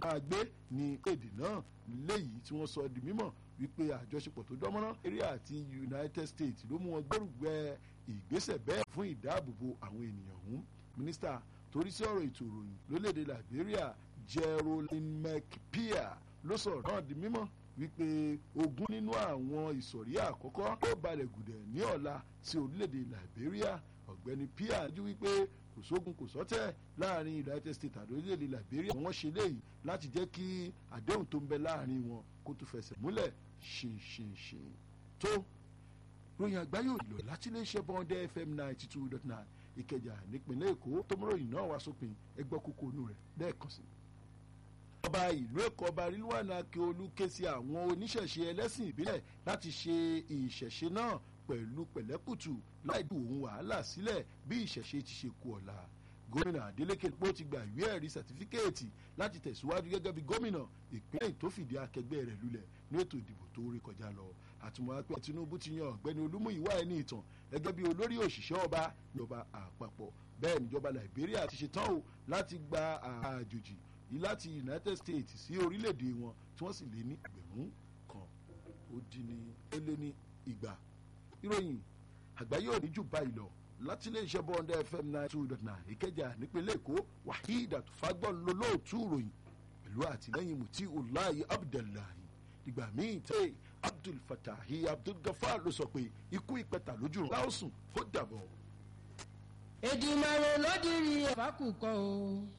máa gbé ní èdè náà léyìí tí wọ́n sọ di mímọ̀ wípé àjọṣepọ̀ tó dánmọ́rán Nàìjíríà àti United States ló mú wọn gbórùgbẹ́ ìgbésẹ̀ bẹ́ẹ̀ fún ìdáàbòbò àwọn ènìyàn ọ̀hún mínísítà torí sí ọ̀rọ̀ ètò ìròyìn lórílẹ̀‐èdè Liberia Geraldine McPeer ló sọ̀rọ̀ náà di mímọ̀ wípé ogún nínú àwọn ìsọ̀rí àkọ́kọ́ tó balẹ̀ gùdẹ̀ ní ọ̀la sí orílẹ̀‐èdè Liberia ọ̀gbẹ́ni Peer jú wípé kò sógun kò sọ́tẹ̀ láàrin United States àti orílẹ̀‐èdè Liberia wọ́n ṣe léyìí láti jẹ́ kí àdéhùn tó ń bẹ láàrin wọn kó tó fẹsẹ̀ múlẹ̀ ṣinṣinṣin tó ròyìn àgbáyé òdìlọ láti iléeṣẹ́ bọ́ndẹ́ FM ninety two dot nine Ìkẹjà nípínlẹ̀ Èkó tó mú ròyìn náà wá sópin ẹgbẹ́ kókó inú rẹ̀ lẹ́ẹ̀kan sí. ọba ìlú Èkó ọba Rilwan Akiolu ké sí àwọn oníṣẹ̀ṣe ẹlẹ́sìn ìbílẹ̀ láti ṣe ìṣẹ̀ṣe náà pẹ̀lú pẹ̀lẹ́kùtù láì dùn òun wàhálà sílẹ̀ bí ìṣẹ̀ṣe ti ṣe kú ọ̀la gómìnà Adeleke pé ó ti gba ìwé ẹ̀rí sàtífíkẹ́ẹ̀tì láti tẹ̀síwájú gẹ́gẹ́ bí gómìnà ìpínlẹ̀ tó fìdí akẹgbẹ́ rẹ̀ lulẹ̀ ní ètò ìdìbò tó rí kọjá lọ àtúmọ̀ pé Tinubu ti yan ọ̀gbẹ́ni Olúmúyìwá ẹni ìtàn gẹ́gẹ́ bí olórí òṣìṣẹ́ ọba ìjọba àpapọ̀ bẹ́ẹ̀ níjọba Liberia ti ṣe tán o láti gba àjòjì láti United States sí orílẹ̀-èdè wọn tí wọ́n sì lé ní ẹgbẹ̀rún kan ó dín ní ó lé ní ìgbà ìròyìn àgbáyé òní jù báyìí lọ láti ilé iṣẹ́ bọ́ndẹ́ fm nine two dot nine ìkẹjà nípínlẹ̀ èkó waheed àtúfágbọ́n lolóòtú ìròyìn pẹ̀lú àtìlẹ́yìn mutí ulayi abdullahi ìgbà míì tẹ́ abdul fatahi abdul gafar ló sọ pé ikú ìpẹta lójú rẹ̀ láòsùn ó dàbọ̀. Èdùmàrè ló dirí ẹ̀fà kù kọ́ o.